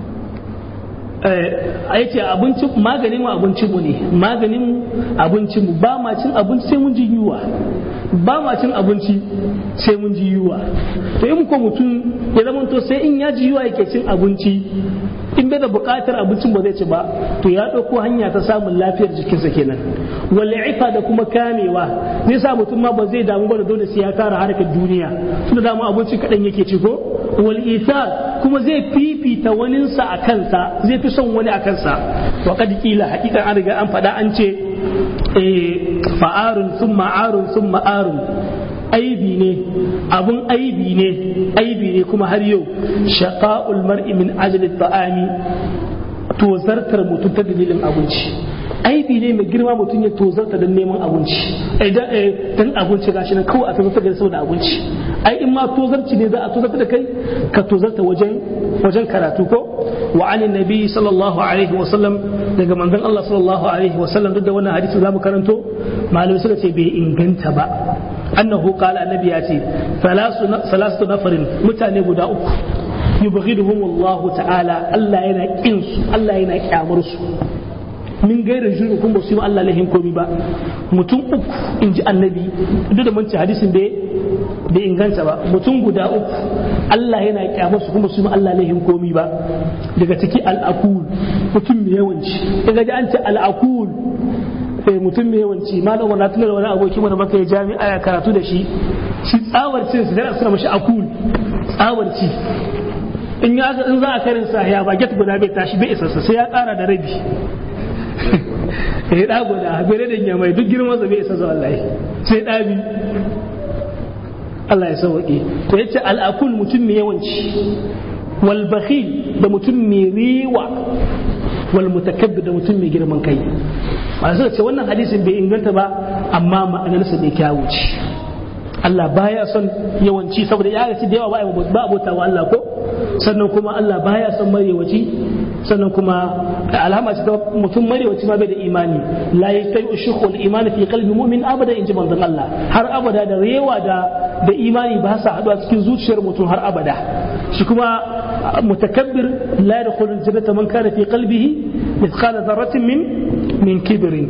a yace abinci maganin mu abinci mu ne maganin mu abinci mu ba ma cin abinci sai mun ji yunwa ba ma cin abinci sai mun ji yiwa to in ko mutum ya zama to sai in ya ji yiwa yake cin abinci in bai da buƙatar abincin ba zai ci ba to ya ɗauko hanya ta samun lafiyar jikinsa kenan wal ifa da kuma kamewa zai sa mutum ma ba zai damu ba da dole sai ya kara harkar duniya tunda damu abinci kaɗan yake ci ko wal isa kuma zai fifita waninsa a kansa zai fi son wani a kansa wa kad kila hakikan an riga an faɗa an ce fa'arun sun ma'arun sun ma'arun aibi ne abun aibi ne aibi ne kuma har yau shaqa'ul mar'i min ajli ta'ami tozartar mutum ta dalilin abinci aibi ne mai girma mutum ya tozarta don neman abinci dan abinci gashi nan kawai a tozarta da saboda abinci ai in ma tozarci ne za a tozarta da kai ka tozarta wajen wajen karatu ko wa anin nabi sallallahu alaihi wa sallam daga manzon Allah sallallahu alaihi wa sallam duk da wannan hadisi zamu karanto malamai suka ce bai inganta ba annahu qala annabi ya ce salasu nafarin mutane guda uku yubghiduhum Allah ta'ala Allah yana kin su Allah yana kyamar su min gairin shirin kun ba su yi Allah lahin komi ba mutum uku in ji annabi duk da manci hadisin bai bai inganta ba mutum guda uku Allah yana kyamar su kuma su yi Allah lahin komi ba daga ciki al'akul mutum mai yawanci daga ji an ce al'akul sai mutum mai yawanci malam wannan tunar wani aboki mana baka ya jami'a ya karatu da shi shi tsawar cin su da suna mashi akul tsawar ci in ya in za a karin sa ya baget guda bai tashi bai isa sai ya kara da rabi ya da guda bere da ya mai duk girman sa bai isa zuwa wallahi sai dabi Allah ya sauke to yace al-akul mutum mai yawanci wal bakhil da mutum mai riwa wal mutakabbir da mutum mai girman kai masu ce wannan hadisin bai inganta ba amma ma'anarsa bai kyawu ce Allah baya son yawanci saboda ya gaci da yawa ba abota wa Allah ko sannan kuma Allah baya son marewaci sannan kuma alama ce ta mutum marewaci ma bai da imani la yastayu shukhul imani fi qalbi mu'min abada inji manzon Allah har abada da rewa da da imani ba sa haɗuwa cikin zuciyar mutum har abada shi kuma mutakabbir la yadkhulu jannata man kana fi qalbihi mithqala dharratin min min kibrin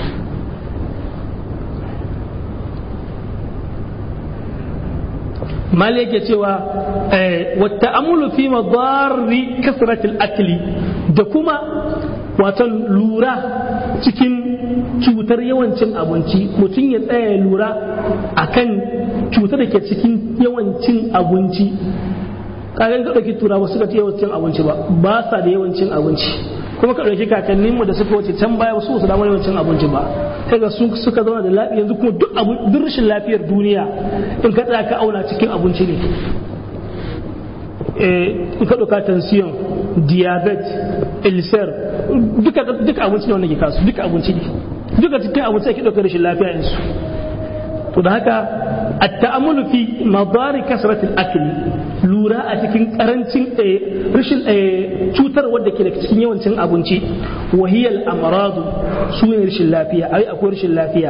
mal yake cewa wata amulu fi madarri kasratil akli da kuma watan lura cikin cutar yawancin abinci mutum ya tsaya lura akan cutar da ke cikin yawancin abinci kagan ka ɗauki turawa suka ce yawancin abinci ba ba sa da yawancin abinci kuma ka ɗauki kakanninmu da suka wuce can baya su su damar yawancin abinci ba kaga su suka zauna da lafiya yanzu kuma duk duk rashin lafiyar duniya in ka tsaya ka auna cikin abinci ne in ka ɗauka tension diabetes ulcer duka duka abinci ne wanda ke kasu duka abinci ne duka cikin abinci ake ɗauka rashin lafiya yanzu to da haka التأمل في مضار كثرة الأكل lura a cikin karancin rashin cutar wadda ke da cikin yawancin abinci wahiyal amradu su ne rashin lafiya ai akwai rashin lafiya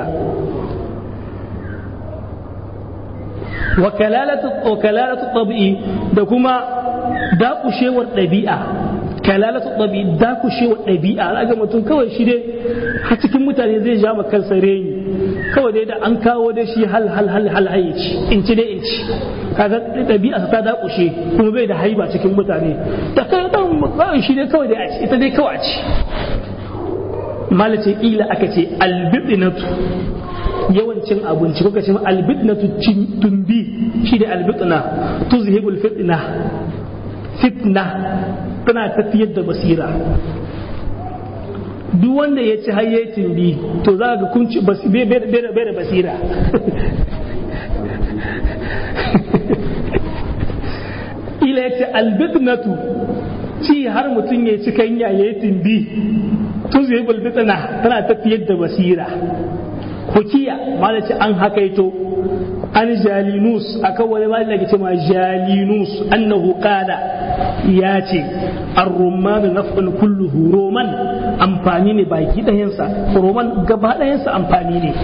wakalalatu tabi'i da kuma dakushewar ɗabi'a kalalatu ɗabi'i dakushewar ɗabi'a al'aga mutum kawai shi dai a cikin mutane zai ja kansa reni kawai dai da an kawo da shi hal hal hal hal ci in ci dai in ci kaga ɗabi'a ta dakushe kuma bai da haiba cikin mutane da kai dan kawai shi dai kawai dai a ci ita dai kawai a ci malace ila aka ce albidinatu yawancin abinci kuka ce albidnatu tumbi shi da albidna tuzhibul fitna fitna tana tafiyar da basira duk wanda ya ci hayyacin bi to za ga kunci bai da basira ila ya ce albitnatu ci har mutum ya ci kanya ya yi timbi tun zai bulbitna tana tafiyar da basira hukiya malaci an hakaito an jalinus akan wani malami da ke ma jalinus annahu qala ya ce ar-rumman naf'un kulluhu roman amfani ne baki ɗayansa roman gaba ɗayansa amfani ne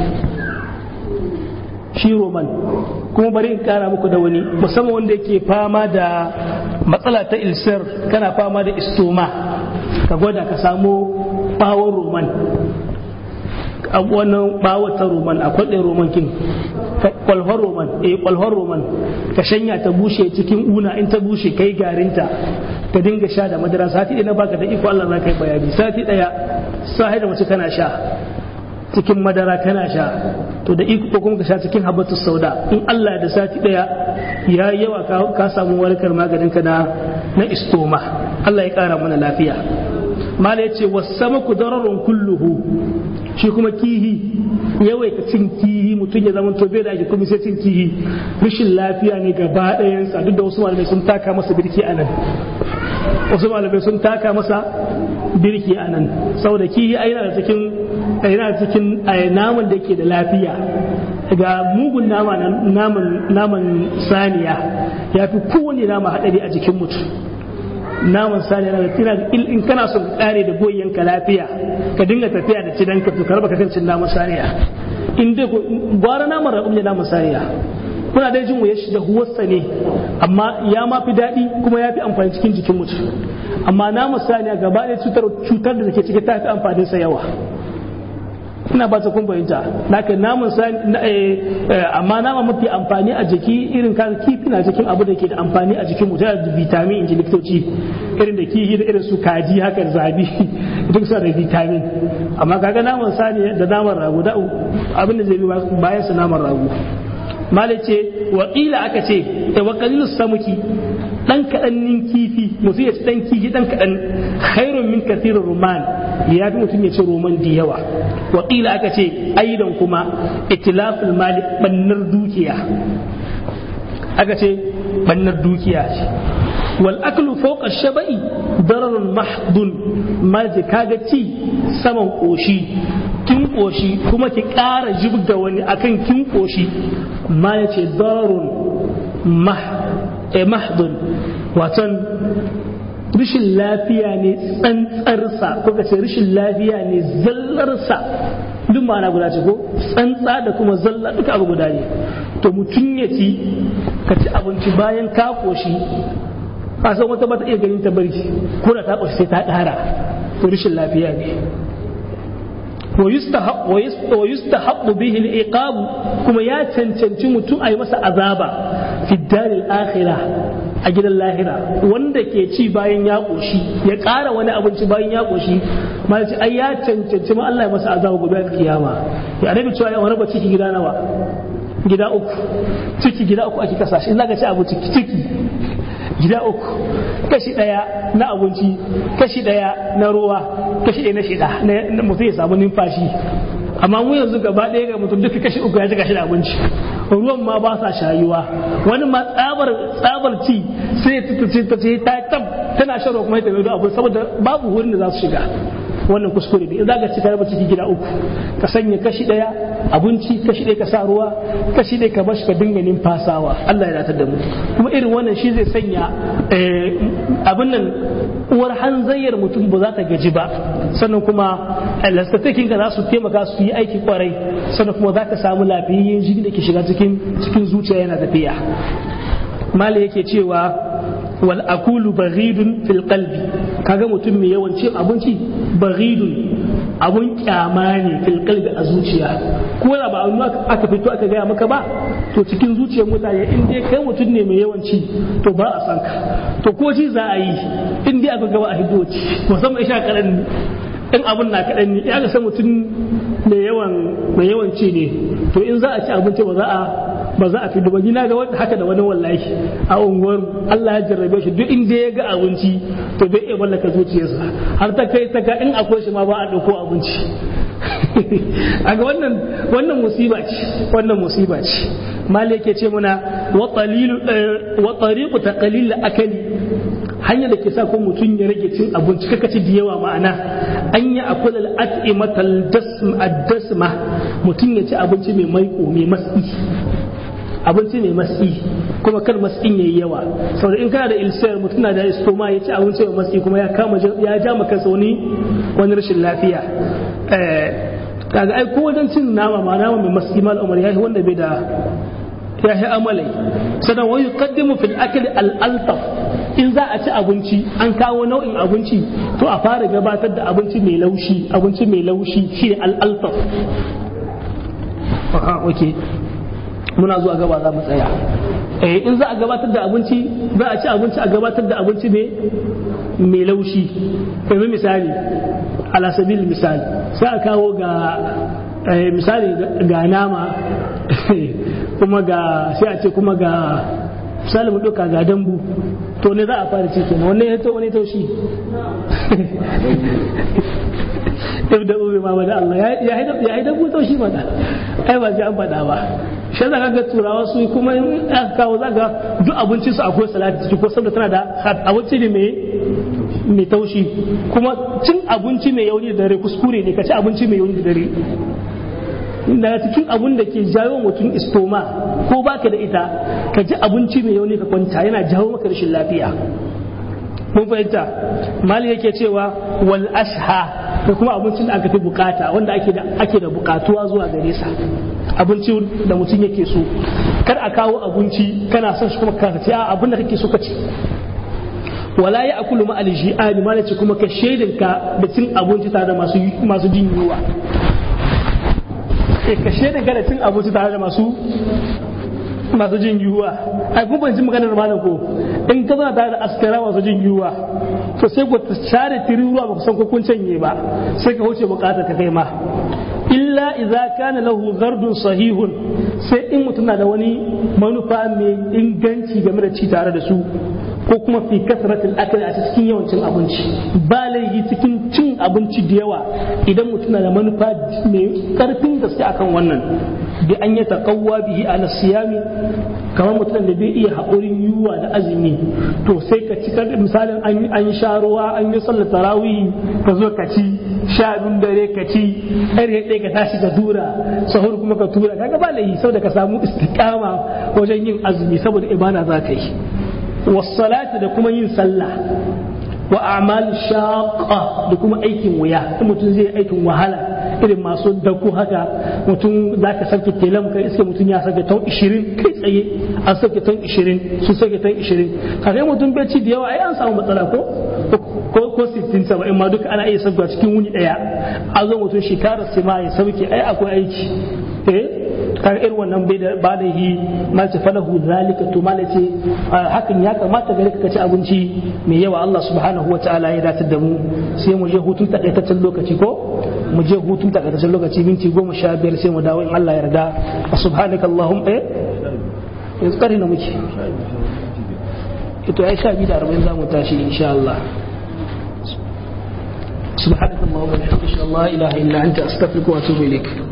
shi roman kuma bari in kara muku da wani musamman wanda yake fama da matsala ta ilsir kana fama da istoma ka gwada ka samo bawon roman wannan bawon ta roman akwai ɗaya roman kin kwalhar roman eh kwalhar roman ka shanya ta bushe cikin una in ta bushe kai garinta ka dinga sha da madara sati ɗaya na baka da iko Allah za ka yi bayani sati ɗaya sai da mace kana sha cikin madara kana sha to da iko kuma ka sha cikin habatu sauda in Allah da sati ɗaya ya yawa ka samu warkar maganin ka na na istoma Allah ya ƙara mana lafiya mala ya ce wasamaku dararun kulluhu shi kuma kihi yawaita cin kihi mutum ya zama tobe da ake kuma sai cin kihi rashin lafiya ne gaba ɗayansa duk da wasu malamai sun taka masa birki a nan wasu malamai sun taka masa birki a nan saboda kihi a yana da cikin yana da cikin naman da ke da lafiya ga mugun nama naman naman saniya ya fi kowane nama haɗari a jikin mutum naman saniya na tina in kana son ka kare da goyyanka lafiya ka dinga tafiya da cidanka to karba ka kan cin naman saniya in dai gwara naman raƙum ne naman saniya kuna dai jin wuyar shi da huwarsa ne amma ya ma fi daɗi kuma ya fi amfani cikin jikin mutum amma naman saniya gaba ɗaya cutar cutar da take ciki ta fi amfanin sa yawa ina ba ta kun fahimta naka naman sani amma nama mafi amfani a jiki irin kan kifi na cikin abu da ke da amfani a jikin mutum da vitamin in ji likitoci irin da kihi da irin su kaji haka zabi duk suna da vitamin amma kaga naman sani da naman rago da abin da zai bi bayan su naman rago malai ce wakila aka ce da wakalilu samuki dan kaɗan kifi mutum ya ci dan kifi dan kaɗan khairun min kathirin ruman ya fi mutum ya ci roman da yawa wakila aka ce aidan kuma itilaful mali bannar dukiya aka ce bannar dukiya ce wal aklu fawqa shabai dararun mahdun maji kaga ci saman koshi kin koshi kuma ki ƙara jibga wani akan kin koshi ma ya ce dararun mahdun waton rashin lafiya ne tsantsarsa ko ka ce rashin lafiya ne zallarsa duk ma'ana guda ce ko tsantsa da kuma zalla duka abu guda ne to mutum ya ci ka ci abinci bayan ka koshi ka san wata bata iya ganin ta bari ko da ta koshi sai ta ƙara to rashin lafiya ne wa yustahabbu bihi al-iqab kuma ya cancanci mutum a yi masa azaba fi daril akhirah a gidan lahira wanda ke ci bayan ya koshi ya ƙara wani abinci bayan ya koshi ma ce ai ya cancanci ma Allah ya masa azaba gobe a kiyama ya annabi cewa ya raba ciki gida nawa gida uku ciki gida uku ake kasa shi zaka ci abinci ciki gida uku kashi daya na abinci kashi daya na ruwa kashi daya na shida na mutum ya samu numfashi amma mu yanzu gaba ɗaya ga mutum duka kashi uku ya ji kashi da abinci ruwan ma ba sa shayuwa wani ma tsabar tsabar ci sai ya tutuce ta ce ta tab tana shan ruwa kuma ya tafi da abu saboda babu wurin da za su shiga wannan kuskure ne in za ka ci ka raba ciki gida uku ka sanya kashi ɗaya abinci kashi ɗaya ka sa ruwa kashi ɗaya ka bashi ka dinga numfasawa Allah ya datar da mu kuma irin wannan shi zai sanya abin nan uwar hanzayyar mutum ba za ta gaji ba sannan kuma lastatakin ka za su taimaka su yi aiki kwarai sannan kuma za ka samu lafiyayyen jini da ke shiga cikin cikin zuciya yana tafiya mali yake cewa wal akulu baghidun fil qalbi kaga mutum mai yawan cin abinci baghidun abun kyama ne fil qalbi a zuciya ko da ba aka fito aka gaya maka ba to cikin zuciyar mutane in dai kai mutum ne mai yawan ci to ba a san ka to ko ci za a yi in dai aka gaba a hiddo ci musamman isha kaɗan in abun na kaɗan ne ya ga san mutum mai yawan mai yawan ci ne to in za a ci abinci ba za a ba za a fi duba ni na ga haka da wani wallahi a unguwar Allah ya jarrabe shi duk inda ya ga abinci to bai iya mallaka zuciyarsa har ta kai ta ga in akwai shi ma ba a ɗauko abinci a ga wannan wannan musiba ce wannan musiba ce mali yake ce muna wa tariqu taqlil akali hanya da ke sa ko mutum ya rage cin abinci kaka ci da yawa ma'ana an yi akul al-at'imatal dasma mutum ya ci abinci mai maiko mai matsi abinci mai matsi kuma kar matsin yayi yawa saboda in kana da ilsiyar mutum na da istoma ya ci abinci mai matsi kuma ya kama ya ja maka wani wani rashin lafiya kaga ai ko wajen cin nama ma nama mai matsi mal umar yayi wanda bai da ya yi amalai sannan wa yuqaddimu fil akli al altaf in za a ci abinci an kawo nau'in abinci to a fara gabatar da abinci mai laushi abinci mai laushi shi al altaf okay muna zuwa gaba za mu tsaya eh in za a gabatar da abinci za a ci abinci a gabatar da abinci ne mai laushi yanzu misali ala sabil misali sai a kawo ga misali ga nama kuma ga sai a ce kuma ga misali mu ɗauka ga dambu to ne za a fara ci kenan wanne ya to wani taushi ibda ubi ma da Allah ya yi dambu taushi mana ai ba ji an faɗa ba shi za ga turawa su kuma in aka kawo za ga duk abincin su akwai salati ciki ko saboda tana da abinci ne mai mai taushi kuma cin abinci mai yauni da dare kuskure ne ka ci abinci mai yauni da dare daga cikin abun da ke jawo mutum istoma ko baka da ita ka ji abinci mai yauni ka kwanta yana jawo maka rashin lafiya mun fahimta mali yake cewa wal asha da kuma abincin da aka fi bukata wanda ake da ake da bukatuwa zuwa gare sa abinci da mutum yake so kar a kawo abinci kana son shi kuma ka ci abin da kake so ka ci wala ya akulu ma alji'ani ma ce kuma ka shaidinka da cin abinci tare da masu masu jin yunwa ka shaidinka da cin abinci tare da masu masu jin yiwuwa ai kun ban ji maganar malam ko in ka zana tare da askara masu jin yiwuwa to sai ku share tiri ruwa ba ku san ko kun canye ba sai ka wuce bukatar ka kai ma illa idza kana lahu gardun sahihun sai in mutum na da wani manufa mai inganci game da ci tare da su ko kuma fi kasratil akali a cikin yawancin abinci ba laifi cikin cin abinci da yawa idan mutum na da manufa mai karfin gaske akan wannan bi an yi taqawwa bihi ala siyami kamar mutum da bai iya haƙurin yiwuwa da azumi to sai ka ci misalin an sha ruwa an yi sallar tarawih ka zo ka ci sha biyun dare ka ci ɗari ɗaya ka tashi ka tura sahur kuma ka tura kaga ba laifi saboda ka samu istiqama wajen yin azumi saboda ibada za ka yi wasalati da kuma yin sallah wa a'mal shaqqa da kuma aikin wuya in mutum zai aikin wahala irin masu dako haka mutum za ka sauke telam kai iske mutum ya sauke ton 20 kai tsaye an sauke ton 20 su sauke ton 20 kaga mutum bai ci da yawa ai an samu matsala ko ko ko 60 70 ma duka ana iya sauka cikin wuni daya a zo mutum shekarar sai ma ya sauke ai akwai aiki eh kaga irin wannan bai da ba da yi malce falahu zalika to malace hakan ya kamata gare ka ci abinci mai yawa Allah subhanahu wataala ya datar da mu sai mu je hutun takaitaccen lokaci ko mu je hutun takaitaccen lokaci minti goma sha biyar sai mu dawo in Allah ya yarda subhanaka allahumma eh yanzu kare na muke ito ai sha biyu da arba'in za mu tashi insha Allah سبحانك اللهم وبحمدك لا اله الا انت استغفرك واتوب اليك